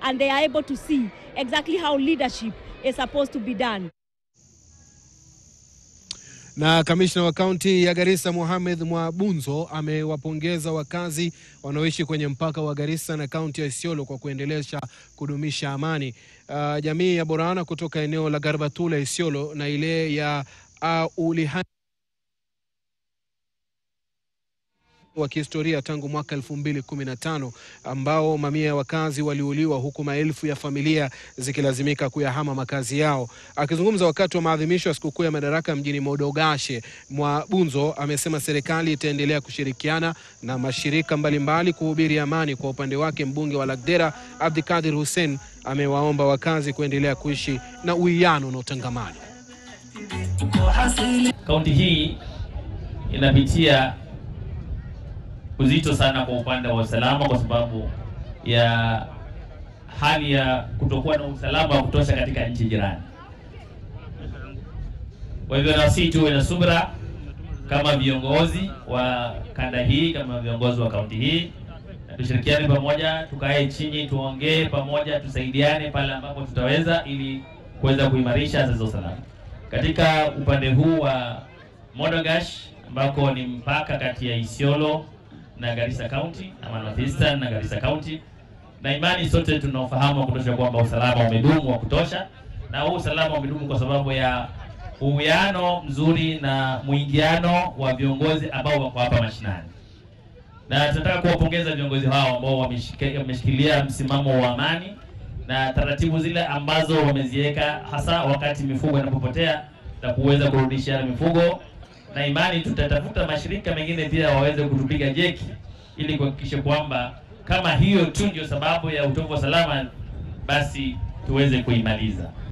and they are able to see exactly how leadership is supposed to be done. Na kamishna wa kaunti ya Garissa Mohamed Mwabunzo amewapongeza wakazi wanaoishi kwenye mpaka wa Garissa na kaunti ya Isiolo kwa kuendelesha kudumisha amani. Uh, jamii ya Borana kutoka eneo la Garbatula Isiolo na ile ya Aulihani wa kihistoria tangu mwaka 2015 ambao mamia ya wakazi waliuliwa huku maelfu ya familia zikilazimika kuyahama makazi yao. Akizungumza wakati wa maadhimisho ya sikukuu ya Madaraka mjini Modogashe, Mwabunzo amesema serikali itaendelea kushirikiana na mashirika mbalimbali kuhubiri amani. Kwa upande wake, mbunge wa Lagdera Abdikadir Hussein amewaomba wakazi kuendelea kuishi na uwiano na utangamano. Kaunti hii inapitia uzito sana kwa upande wa usalama kwa sababu ya hali ya kutokuwa na usalama wa kutosha katika nchi jirani. Kwa hivyo nasi tuwe na subira kama viongozi wa kanda hii, kama viongozi wa kaunti hii, na tushirikiane pamoja, tukae chini, tuongee pamoja, tusaidiane pale ambapo tutaweza, ili kuweza kuimarisha sasa usalama katika upande huu wa Modogash ambako ni mpaka kati ya Isiolo na Garissa County ama North Eastern na Garissa County, na imani sote tunaofahamu kutosha kwamba usalama umedumu wa kutosha, na huu usalama umedumu kwa sababu ya uwiano mzuri na mwingiano wa viongozi ambao wako hapa mashinani, na tunataka kuwapongeza viongozi hao ambao wameshikilia msimamo wa amani na taratibu zile ambazo wameziweka, hasa wakati mifugo inapopotea na kuweza kurudisha mifugo na imani tutatafuta mashirika mengine pia waweze kutupiga jeki ili kuhakikisha kwamba kama hiyo tu ndio sababu ya utovu wa salama, basi tuweze kuimaliza.